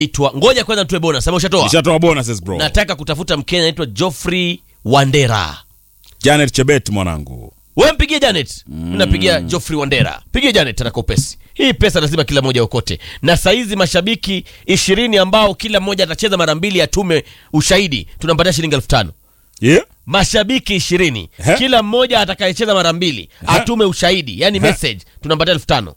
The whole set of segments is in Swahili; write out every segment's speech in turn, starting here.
itwa ngoja kwanza tuwe bonus ama ushatoa Nishatoa bonuses bro. nataka kutafuta mkenya anaitwa Geoffrey Wandera Janet Chebet mwanangu. we mpigie Janet mm. napigia Geoffrey Wandera pigie Janet ataka upesi hii pesa lazima kila mmoja okote na saizi mashabiki ishirini ambao kila mmoja atacheza mara mbili atume ushahidi tunampatia shilingi elfu tano Yeah? mashabiki ishirini He? kila mmoja atakayecheza mara mbili atume ushahidi yani He? message tunampatia elfu tano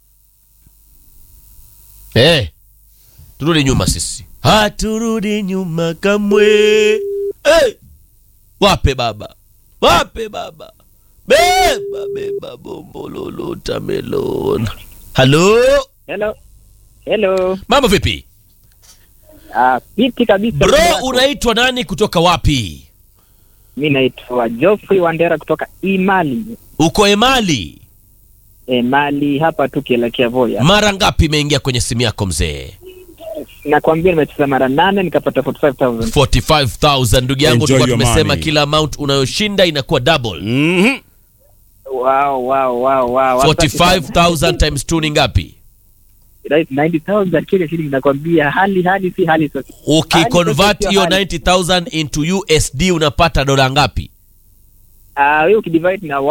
Eh, turudi nyuma sisi haturudi nyuma kamwe Eh, wape baba wape baba beba beba bombololo tamelon halo Hello. Hello. mambo vipi Ah, fiti kabisa. bro Wako. unaitwa nani kutoka wapi Mi naitwa Geoffrey Wandera kutoka Imali. uko emali Emali hapa tu kielekea Voya. mara ngapi imeingia kwenye simu yako mzee Nakwambia nimecheza mara nane nikapata 45000. 45000 ndugu yangu Enjoy tulikuwa your tumesema money. kila amount unayoshinda inakuwa double Mhm. Wow, wow, wow, wow. 45000 times 2 ni ngapi Right, 90000 Kenya shilingi nakwambia hali hali si hali sasa. ukiconvert sio hiyo hali. 90000 into usd unapata dola ngapi Ah, wewe ukidivide na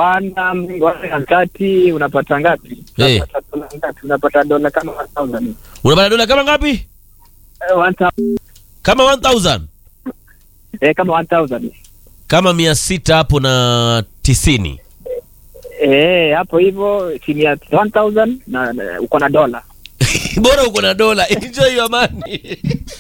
130 unapata ngapi? Eh. Unapata dola ngapi? Unapata dola kama 1000. unapata dola kama ngapi Eh, 1000. kama 1000 Eh, kama 1000. kama mia sita hapo na tisini Eh, hapo hivyo chini ya 1000 na na- uko na dola. bora uko na dola enjoy your money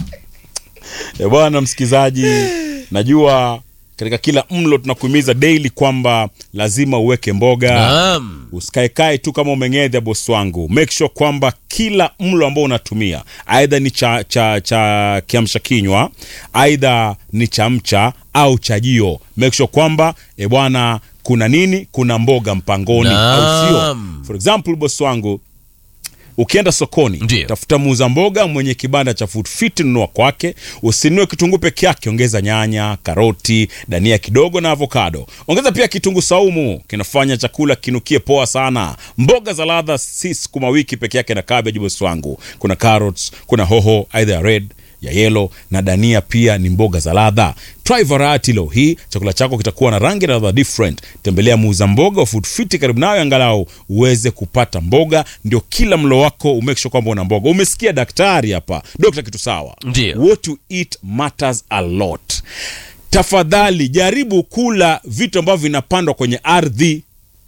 E bwana msikizaji, najua katika kila mlo tunakuhimiza daily kwamba lazima uweke mboga. naam Usikaekae tu kama umeng'edha bosi wangu. Make sure kwamba kila mlo ambao unatumia aidha ni cha, cha, cha kiamsha kinywa, aidha ni chamcha au chajio, make sure kwamba e bwana, kuna nini? Kuna mboga mpangoni, au sio? Naam. For example bosi wangu ukienda sokoni Ndiyo. tafuta muuza mboga mwenye kibanda cha food fit nunua kwake usinunue kitunguu peke yake ongeza nyanya karoti dania kidogo na avocado ongeza pia kitunguu saumu kinafanya chakula kinukie poa sana mboga za ladha si sukuma wiki peke yake na cabbage bosi wangu kuna carrots kuna hoho aidha ya red ya yellow na dania pia ni mboga za ladha try variety leo hii chakula chako kitakuwa na rangi na ladha different tembelea muuza mboga wa food fit karibu nayo angalau uweze kupata mboga ndio kila mlo wako umake sure kwamba una mboga umesikia daktari hapa dokta kitu sawa Ndio. what you eat matters a lot tafadhali jaribu kula vitu ambavyo vinapandwa kwenye ardhi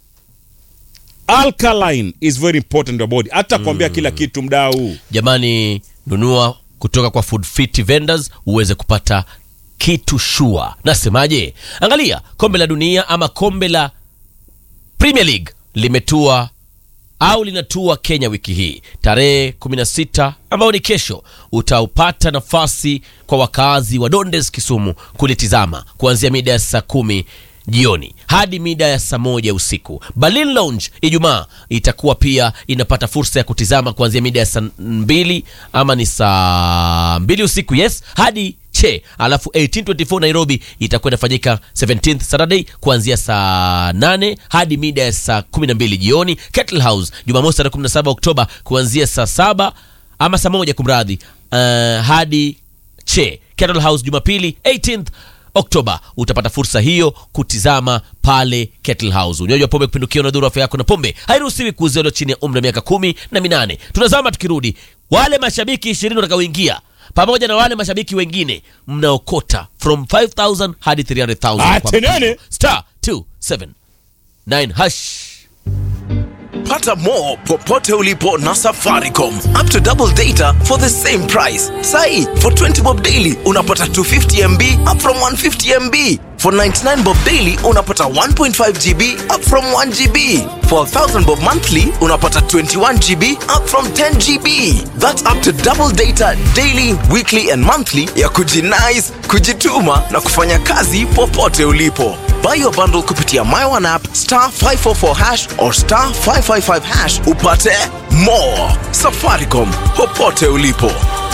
alkaline is very important in your body hata kuambia kila kitu mdau jamani nunua kutoka kwa food fit vendors uweze kupata kitu shua nasemaje angalia kombe la dunia ama kombe la premier league limetua au linatua kenya wiki hii tarehe 16 ambayo ni kesho utaupata nafasi kwa wakaazi wa dondes kisumu kulitizama kuanzia mida ya saa kumi jioni hadi mida ya saa moja usiku berlin lounge ijumaa itakuwa pia inapata fursa ya kutizama kuanzia mida ya saa mbili ama ni saa mbili usiku yes hadi che alafu 1824 nairobi itakuwa inafanyika 17th saturday kuanzia saa 8 hadi mida ya saa 12 jioni kettle house jumamosi tarehe 17 oktoba kuanzia saa saba ama saa moja kumradhi uh, hadi che kettle house jumapili 18th oktoba utapata fursa hiyo kutizama pale kettle house unywaji wa pombe kupindukia unadhuru afya yako na pombe hairuhusiwi kuuziwa chini ya umri wa miaka kumi na minane tunazama tukirudi wale mashabiki ishirini watakaoingia pamoja na wale mashabiki wengine mnaokota from 5000 hadi 300000 kwa Atenene. mpigo. star 279 hash Pata more popote ulipo na Safaricom. Up to double data for the same price. Sai, for 20 bob daily unapata 250 MB up from 150 MB. For 99 bob daily unapata 1.5 GB up from 1 GB. For 1000 bob monthly unapata 21 GB up from 10 GB. That's up to double data daily, weekly and monthly ya kujinice, kujituma na kufanya kazi popote ulipo. Buy your bundle kupitia My One app star 544 hash or star 555 hash upate more. Safaricom popote ulipo.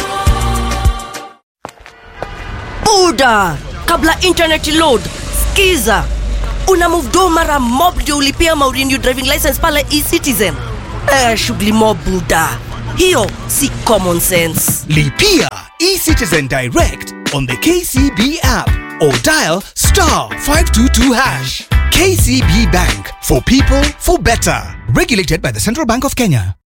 buda kabla internet load skiza una move do mara mob ndio ulipia maurenew driving license pale ecitizen eh, shughuli mob buda hiyo si common sense Lipia eCitizen Direct on the KCB app or dial star 522 hash. KCB Bank for people for better. Regulated by the Central Bank of Kenya.